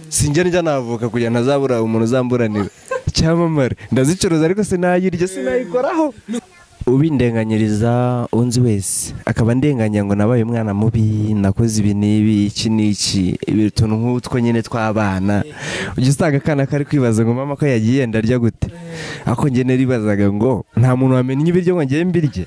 sinjya njya navuka kugira ngo ntazabura umuntu uzamburanira icyamamare ndazicuruza ariko sinayirya sinayikoraho ubindenganyiriza unzi wese akaba ndenganya ngo nabaye umwana mubi nakoze ibi n'ibi iki n'iki utuntu nk'utwo nyine tw'abana ujya usanga akana kari kwibaza ngo mama ko yagiye ndarya gute ako njye naribazaga ngo nta muntu wamenya ibiryo ngo ngiye mbirye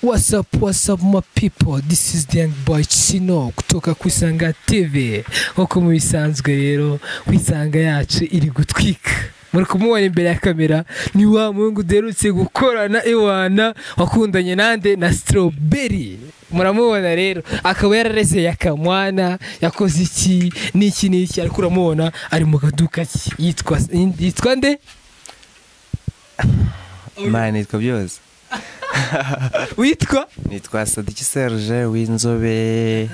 What's up, what's up my people? This is the young boy Chino kutoka ku Isanga TV. Nk'uko mubisanzwe rero, ku Isanga yacu iri gutwika. Muri kumubona imbere ya kamera ni wa muhungu uderutse gukorana iwana wakundanye nande na Strawberry. Muramubona rero, akaba yarareze yakamwana, yakoze iki n'iki n'iki ariko uramubona ari mu kaduka ki yitwa yitwa nde? mani nitwa byose Witwa nitwa sadiki serge w'inzobe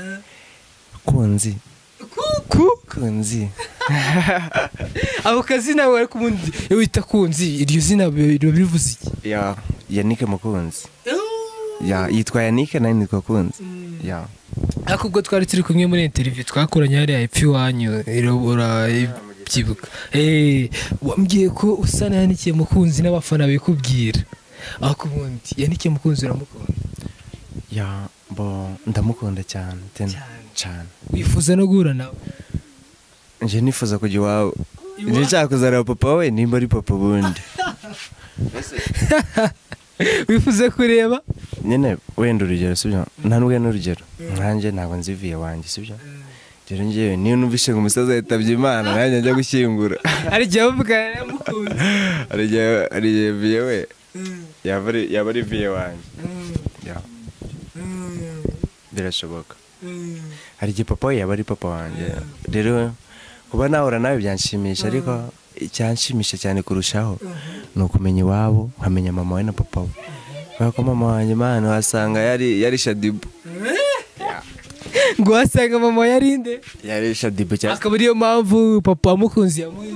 kunzi Kuku. kunzi ako kazina nawe ariko ubundi iyo wita kunzi iryo zina biba bivuze iki ya yanike mukunzi ya yitwa yanike nayo nitwa kunzi ya ariko ubwo twari turi kumwe muri interiviyu twakoranye hariya epfo iwanyu urabyibuka wambwiye ko usa na yandikiye mukunzi n'abafana bikubwira ariko ubundi yandikiye mukunzi uramukunda ya bo ndamukunda cyane tena cyane wifuza no guhura nawe nje nifuza kujya iwawe nje nshaka kuzareba papa we nimba ari papa ubundi wifuza kureba nyine wenda urugero sibyo ntanubwe n'urugero nkanjye ntabwo nzi viye wanjye sibyo rero ngewe niyo numvise ngo umusaza yitabye imana nanjye njya gushyingura hari igihe bavugana na mukunzi hari igihe hari igihe viye we yaba ari yaba ari viye wanjye Ya, birashoboka hari igihe papa we yaba ari papa wanjye rero kuba nahura nawe byanshimisha ariko icyanshimisha cyane kurushaho ni ukumenya iwabo nkamenya mama we na papa we kubera ko mama wanjye imana wasanga yari yari shadibu ngo wasanga mama yarinde yari shadibu cyangwa akaba ariyo mpamvu papa wa mukunzi yamuha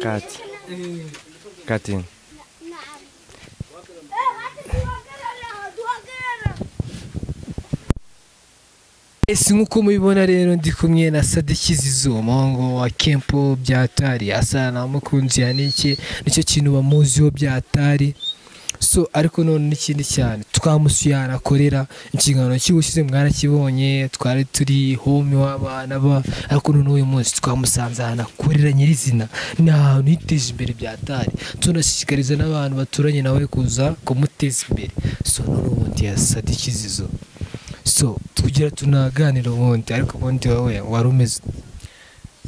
kati kati ese nk'uko mubibona rero ndi kumwe na sadikizi umuhungu wa kempo byatari asa na mukunzi ya niki nicyo kintu bamuziho byatari so ariko none n'ikindi cyane twamusuye ahantu akorera inshingano cy'ubushyize mwarakibonye twari turi home w'abana ba ariko none uyu munsi twamusanze ahantu akorera nyirizina ni ahantu yiteje imbere byatari tunashishikariza n'abantu baturanye nawe kuza kumuteza imbere so none ubundi ya sadikizizo so tugira tunaganira ubundi ariko ubundi wowe wari umeze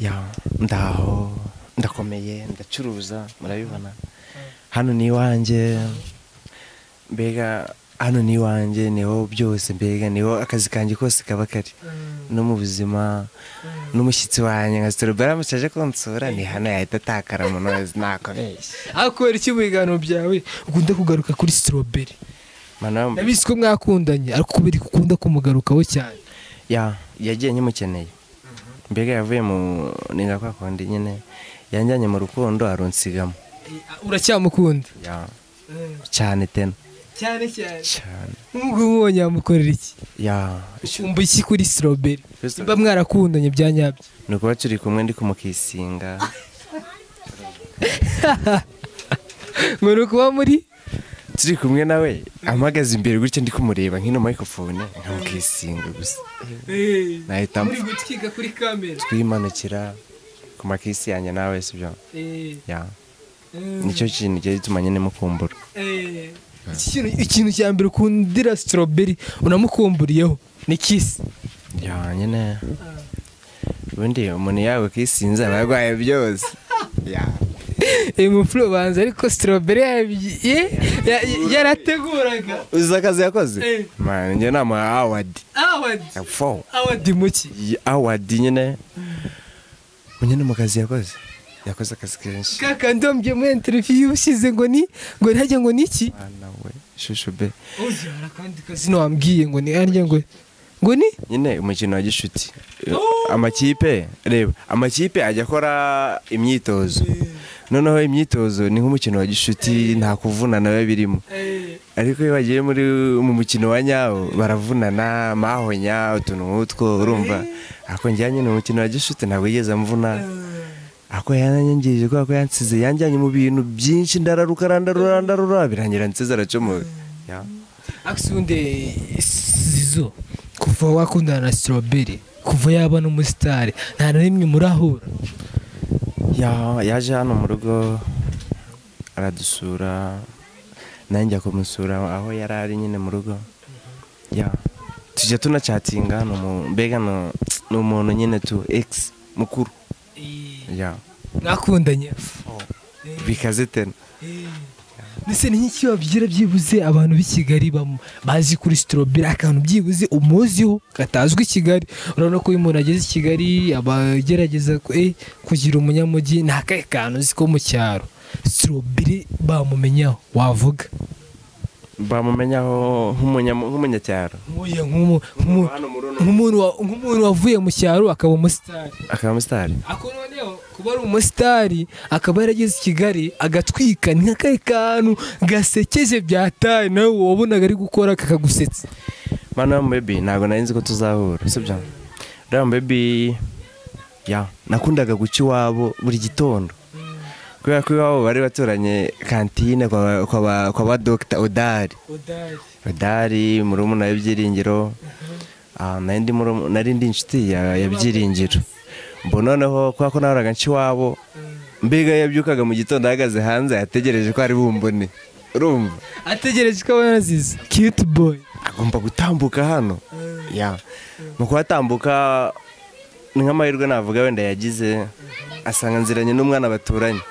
ya ndaho ndakomeye ndacuruza murabibona hano ni iwanjye mbega hano ni iwanjye niho byose mbega niho akazi kanjye kose kaba kari no mu buzima n'umushyitsi wanjye nka sitorobari amucaje konsora ni hano yahita atakara mu ntozi nakabeshya ariko kubera iki mu biganiro byawe ukunda kugaruka kuri strawberry Mana, ndabizi ko mwakundanye ariko kubera ko ukunda kumugarukaho cyane ya yagiye nyimukeneye mbega yavuye mu ni nka kwa kundi nyine yanjyanye mu rukundo arunsigamo uracyamukunda ya cyane tena cyane cyane cyane nubwo umubonye yamukorera iki ya umva iki kuri strawberry Strawberry. niba mwarakundanye bya nyabyo ni ukuba turi kumwe ndi kumukisinga ngo ni ukuba muri turi kumwe nawe ampagaze imbere gutya ndi kumureba nk'ino microphone nkamukisinga gusa nahita muri gutwika kuri kamera twimanukira ku makisi yanjye nawe sibyo ya nicyo kintu cyari gituma nyine mukumbura Iki kintu- ikintu cya mbere ukundira strawberry unamukumburiyeho ni kisi ya nyine ubundi umuntu yawe kisinze aba arwaye byose ya uyu mupfuro banza ariko strawberry yabyi- ye- ya- ya- yarateguraga uzi akazi yakoze Eh. mani njye namuha awadi awadi fo awadi muki awadi nyine nyine mu kazi yakoze yakoze akazi kenshi kakandi wambwiye muri interiviyu ushyize ngo ni ngo ntajya ngo ni iki mwana we shushu be uzihara akandi kazina wambwiye ngo ni harya ngo ngo ni nyine umukino wa gishuti amakipe reba amakipe ajya akora imyitozo noneho imyitozo ni nk'umukino wa gishuti nta kuvunana biba birimo ariko iyo bagiye muri mu mukino wa nyawo baravunana mahonya utuntu nk'utwo urumva ariko njyanye ni umukino wa gishuti ntabwo yigeze amvuna ariko yananyangirije kubera ko yansize yanjyanye mu bintu byinshi ndararuka randarura ndarura birangira nsize aracomoye Ya. akisundi zizo kuva wakundana na strawberry kuva yaba n'umusitari nta na rimwe murahura Ya- yaje hano mu rugo aradusura nanjye kumusura aho yari ari nyine mu rugo Ya. tujya tunacatinga ni umu- mbega ni ni umuntu nyine tu egisi mukuru Ya. mwakundanye bikaze tena ndetse ni nk'iki wabwira byibuze abantu b'i Kigali bamo bazi kuri strawberry akantu byibuze umuziho katazwi i Kigali urabona ko iyo umuntu ageze i Kigali aba agerageza ku- eh, kugira umunyamujyi ni akahe kantu uzi ko mu cyaro strawberry bamumenyaho wavuga bamumenyaho nk'umunya- nk'umunyacyaro Nk'uyu, nk'umu- nk'umu- Hano muri uno- nk'umuntu wa- nk'umuntu wavuye mu cyaro akaba umusitari akaba musitari ako noneho kuba ari umusitari akaba yarageze i Kigali agatwika ni nk'akahe kantu gasekeje byataye nawe wabonaga ari gukora kakagusetsa mano mu bebi ntabwo nari nzi ko tuzahura sibyo uriya bebi ya nakundaga guca iwabo buri gitondo kubera ko iwabo bari baturanye kantine kwa kwa ba- kwa ba dogita odari odari murumuna w'ibyiringiro Ah, nari ndi murumuna- nari ndi inshuti ya ya byiringiro mbona noneho kubera ko nahoraga nca iwabo mbega yabyukaga mu gitondo ahagaze hanze yategereje ko ari bumbone urumva ategereje ko abona aziza cute boy agomba gutambuka hano ya mu kuhatambuka ni nk'amahirwe navuga wenda yagize asanga nziranye n'umwana baturanye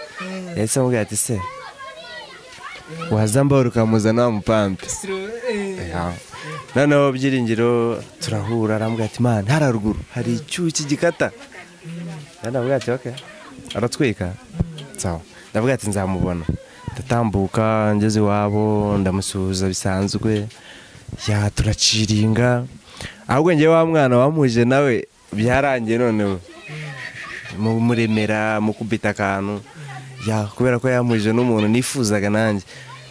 yahise amubwira ati se waza mbahora ukamuzana wa mupampe Ya. noneho byiringiro turahura arambwira ati man hari haruguru hari icyuki gikata ndabwira ati ok aratwika sawa ndabwira ati nzamubona ndatambuka ngeze iwabo ndamusuhuza bisanzwe ya turaciringa ahubwo njye wa mwana wamuje nawe byarangiye noneho mu- muremera mukubita akantu ya kubera ko yamuje n'umuntu nifuzaga nanjye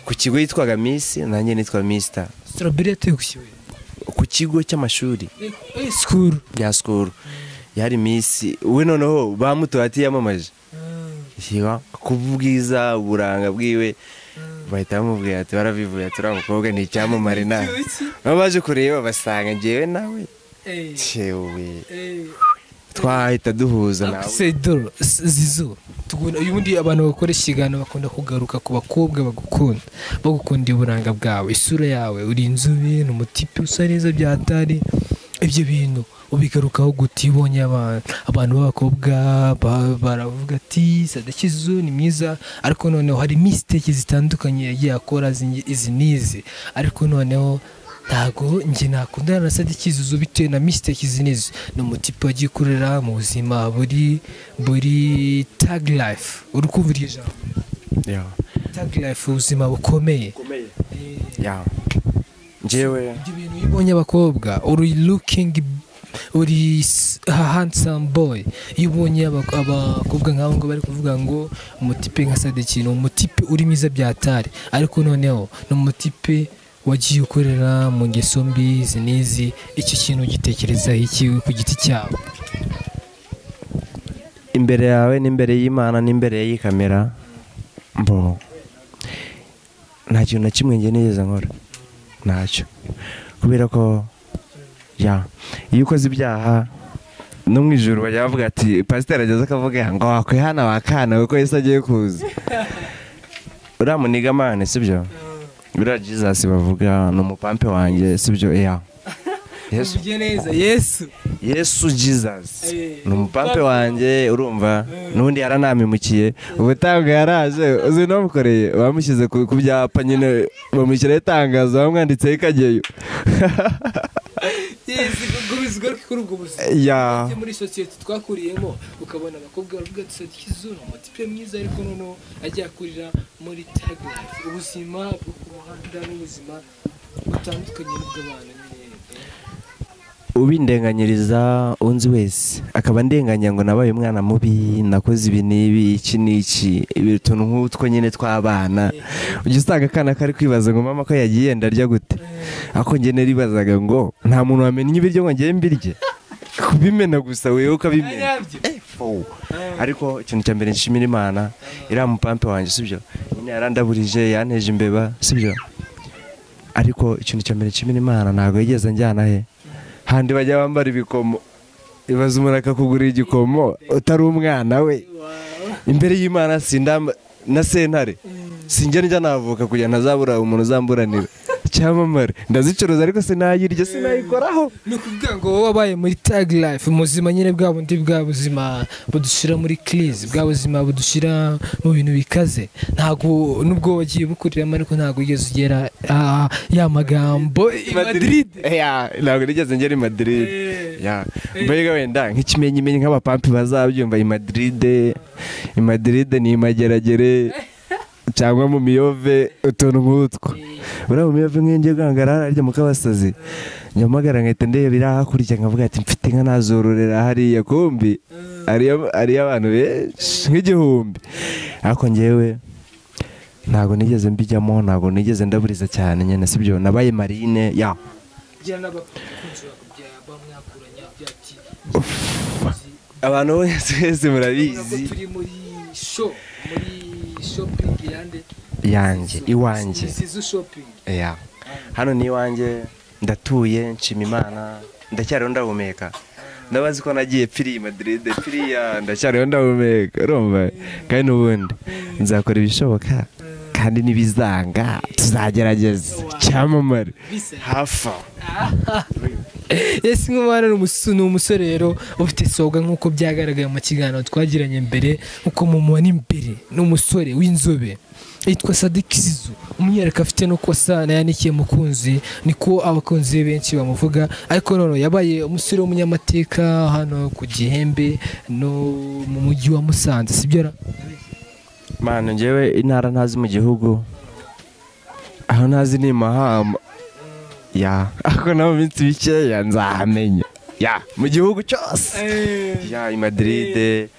ku kigo yitwaga misi nanjye nitwa misita strawberry yateye ku kibuye ku kigo cy'amashuri Eh, school bya sikoro yari misi we noneho bamutoye ati yamamaje Yiba, ku bwiza uburanga bwiwe bahita bamubwira ati barabivuye ati uriya mukobwa ni icyamamare nawe baba baje kureba basanga ngewe nawe Eh, cyewe eh. twahita duhuza nawe Sedoro zizo tugunda uyu bundi abantu bakora ikiganiro bakunda kugaruka ku bakobwa bagukunda bagukundira uburanga bwawe isura yawe uri inzobe ni umutipe usa neza byatari ibyo bintu ubigarukaho guta iyo ubonye abantu abantu b'abakobwa ba- baravuga ati sadakizu ni mwiza ariko noneho hari mistake zitandukanye yagiye akora zingi- izi n'izi ariko noneho ntago njye nakundana na sadi kizuzo bitewe na mistake izi n'izi ni umutipe wagiye ukorera mu buzima buri buri tag life uri kumva iryo jambo Ya. tag life ubuzima bukomeye Ya. ngewe ibyo bintu iyo ubonye abakobwa uri looking uri s- handsome boy iyo ubonye abak- abakobwa nk'abo ngo bari kuvuga ngo umutipe nka sadiki ni umutipe uri mwiza byatari ariko noneho ni umutipe wagiye ukorera mu ngeso mbi izi n'izi icyo kintu gitekerezaho iki ku giti cyawe imbere yawe n'imbere y'imana n'imbere y'iyi kamera mbo nta kintu na kimwe njye nigeze nkora ntacyo kubera ko ya iyo ukoze ibyaha no mu ijoro bajya bavuga ati pasiteri ageze akavuga ngo wakwihana wakana kuko yesu agiye kuza uriya munigamane sibyo biriya jizasi bavuga ni umupampe wanjye sibyo ya yesu uvuge neza yesu yesu jesus Eh, ni umupampe wanjye urumva n'undi yaranamimukiye ubutabaga yaraje uzi n'umukoreye bamushyize ku ku byapa nyine bamushyiraho itangazo bamwanditseho ikageyo yesu kugurizwa kuri ubwo buzima ya Ati muri sosiyete twakuriyemo ukabona abakobwa baravuga ati sadikizo ni umutipe mwiza ariko noneho ajya akurira muri tag life ubuzima bwo ku muhanda n'ubuzima butandukanye n'ubw'abantu nyine ubindenganyiriza unzi wese akaba andenganya ngo nabaye umwana mubi nakoze ibi n'ibi iki n'iki ibi tuntu nk'utwo nyine tw'abana ujya usanga akana kari kwibaza ngo mama ko yagiye yenda arya gute ako njye naribazaga ngo nta muntu wamenya ibiryo ngo njye mbirye kubimena gusa wewe ukabimena Eh, fo. ariko ikintu cya mbere nshimira imana iriya mupampe wanjye sibyo nyine yarandaburije yanteje imbeba sibyo ariko ikintu cya mbere nshimira imana ntabwo yigeze njyana he handi bajya bambara ibikomo ibaza umuntu akakugurira igikomo utari umwana we imbere y'imana sindamba na sentare sinjya njya navuka kugira ntazabura umuntu uzamburanira icyamamare ndazicuruza ariko sinayirya sinayikoraho ni ukuvuga ngo wowe wabaye muri tag life umuzima nyine bwa bundi bwa buzima budushyira muri kirizi bwa buzima budushyira mu bintu bikaze ntabwo nubwo wagiye bukuriramo ariko ntabwo wigeze ugera ah, ya magambo i Madrid Ya, ntabwo nigeze ngera i Madrid Ya. mbega wenda nk'ikimenyimenyi nk'abapampi bazabyumva i Madrid i Madrid ni imageragere cyangwa mu miyove utuntu nk'utwo buriya mu miyove nk'iyo ngiye guhangara harya mu kabasazi nyamagara nkahita ndeba iri hakurya nkavuga ati mfite inka nazororera hariya kumbi hariyo hariyo abantu benshi nk'igihumbi ariko ngewe ntabwo nigeze mbijyamo ntabwo nigeze ndaburiza cyane nyine sibyo nabaye marine ya abantu bose twese murabizi turi muri show muri shopping yande yanjye iwanjye sizo shopping ya hano ni iwanjye ndatuye nshima imana ndacyariho ndahumeka ndabazi ko nagiye piri madiride piriya ndacyariho ndahumeka urumva kandi n'ubundi nzakora ibishoboka kandi n'ibizanga tuzagerageza cyamamare hafa ese nk'umwana ni umus- ni umusore rero ufite soga nk'uko byagaragaye mu kiganiro twagiranye mbere nk'uko mumubona imbere ni umusore w'inzobe yitwa Sadiki Sizu umwihariko afite nuko asa na yanikiye mukunzi niko abakunzi be benshi bamuvuga ariko none yabaye umusore w'umunyamateka hano ku Gihembe no mu mujyi wa Musanze sibyo ra mwana ngewe intara ntazi mu gihugu aho ntazi ni mahama ya ako naho mu minsi mikeya nzahamenya ya mu gihugu cyose ya i madiride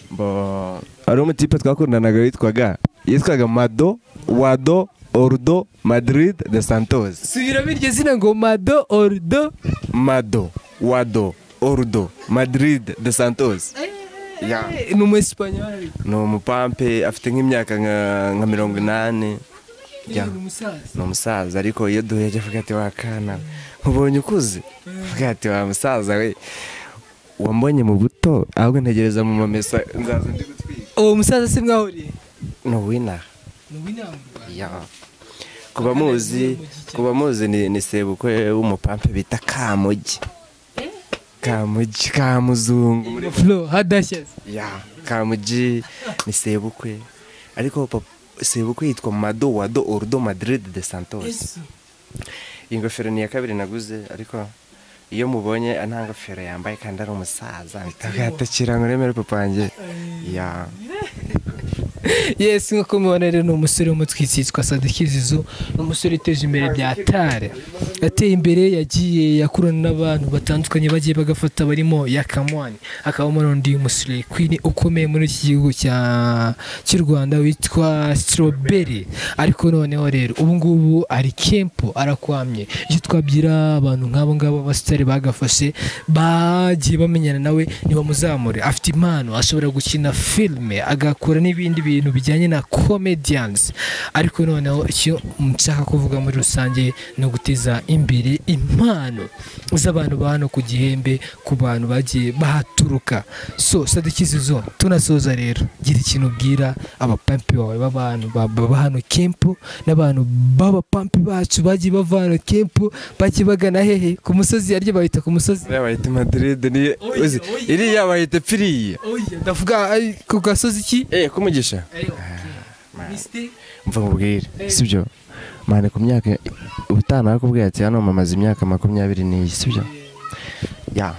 bo hari umutipe twakundanaga witwaga yitwaga mado wado orudo madiride de santos subiramo iryo zina ngo Mado Ordo mado wado orudo madiride de santos ya ni umu Espanyol ni umupampe afite nk'imyaka nka nka mirongo inani ni ya umusaza ni umusaza ariko iyo duhereje avuga ati wakana nkubonye ukuze avuga ati wa musaza we wambonye mu buto ahubwo ntegereza mu mamesa nzaza ndi gutwika uwo musaza si mwahuriye ni uwinaha ni uw'inama mu Rwanda ya ku bamuzi ku bamuzi ni ni sebukwe w'umupampe bita kamugi kamugi kamuzungu muri Flo hadashyaze ya kamugi ni sebukwe ariko papa sebukwe yitwa mado wado orudo madiride de santos iyi ngofero ni iya kabiri naguze ariko iyo mubonye nta ngofero yambaye kandi ari umusaza bitagatacira ngo remere papa wanjye ya yesi nk'uko mubibona rero ni umusore w'umutwitsi yitwa sadakizizo ni umusore uteje imbere bya tare yateye imbere yagiye yakurana n'abantu batandukanye bagiye bagafata barimo yakamwani akabamo n'undi musore kwini ukomeye muri iki gihugu cya- cy'u rwanda witwa strawberry ariko noneho rero ubu ngubu ari kempo arakwamye icyo twabyira abantu nk'abo ngabo abasitari bagafashe bagiye bamenyana nawe ntibamuzamure afite impano ashobora gukina filime agakora n'ibindi bintu bijyanye na comedians ariko noneho icyo nshaka kuvuga muri rusange ni uguteza imbere impano z'abantu ba hano ku gihembe ku bantu bagiye bahaturuka so sadakizizo tunasoza rero gira ikintu ubwira abapampi bawe b'abantu ba- baba hano kempu n'abantu b'abapampi bacu bagiye bava hano kempu bagiye bagana hehe ku musozi arya bahita ku musozi iriya bayita madiride niyo Oya, uzi, oya. iriya bayita piriya ndavuga ay, ku gasozi ki eee kumugisha Mistake. mva nkubwire sibyo mane ku myaka ubutaha nakubwiye ati hano mamaze imyaka makumyabiri n'iyi sibyo ya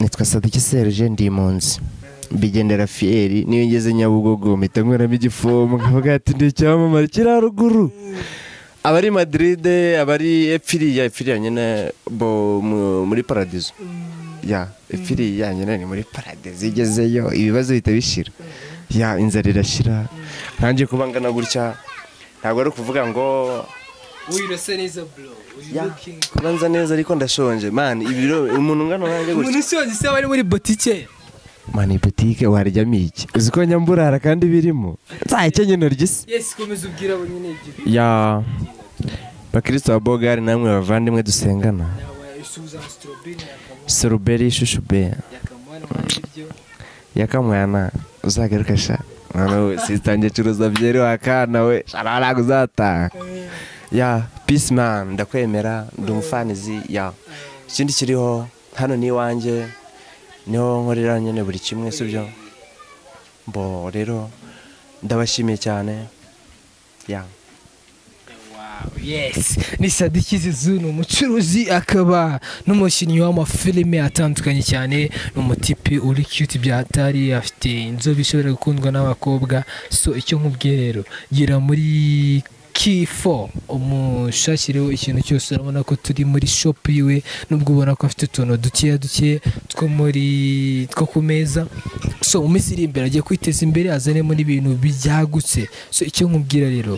nitwa sadiki serge ndi impunzi bigendera fiyeri niyo ngeze nyabugogo mpita nkweramo igifomu nkavuga ati ndi icyamamare kiri haruguru abari madiride abari epfiriya epfiriya nyine bo mu- muri paradizo ya epfiriya nyine ni muri paradizo igezeyo ibibazo bihita bishira ya inzara irashira nkange kuba ngana gutya ntabwo ari ukuvuga ngo wirasa neza bro uyu ya looking kubanza neza ariko ndashonje mani ibiro umuntu ungana nkange gutya umuntu ushoje se aba ari muri botike mani butike waryamo iki uzi ko nyamburara kandi birimo nzaheke nyine ry'isi yes komeza ubwira abo nyine ibyo ya bakristo ba bogari namwe bavandimwe dusengana yawe isubiza astrobin seruberi ishushubeya yakamwana mwari ibyo yakamwana uzagaruka sha mwana we sitange curuza byeri wakana we shararaga uzataha ya peace man ndakwemera ndi umufanizi ya ikindi kiriho hano ni iwanjye niho nkorera nyine buri kimwe si byo mbo rero ndabashimiye cyane ya Wow, yes ni sadiki zizu ni umucuruzi akaba n'umukinnyi w'amafilime atandukanye cyane ni umutipe uri cute byatari afite inzobe ishobora gukundwa n'abakobwa so icyo nkubwiye rero gira muri K4 umushakiriho ikintu cyose urabona ko turi muri shop yiwe nubwo ubona ko afite utuntu dukeya dukeya two muri two ku meza so mu minsi iri imbere agiye kwiteza imbere azanemo n'ibintu byagutse so icyo nkubwira rero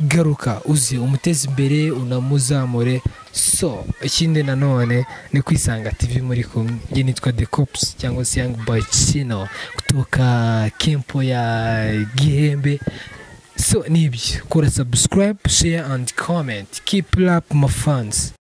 garuka uzi umuteze imbere unamuzamure so ikindi nanone ni kwisanga tv muri kumwe njye nitwa the cops cyangwa se young boy chino kutoka kempo ya gihembe so nibyo kora subscribe share and comment keep up my fans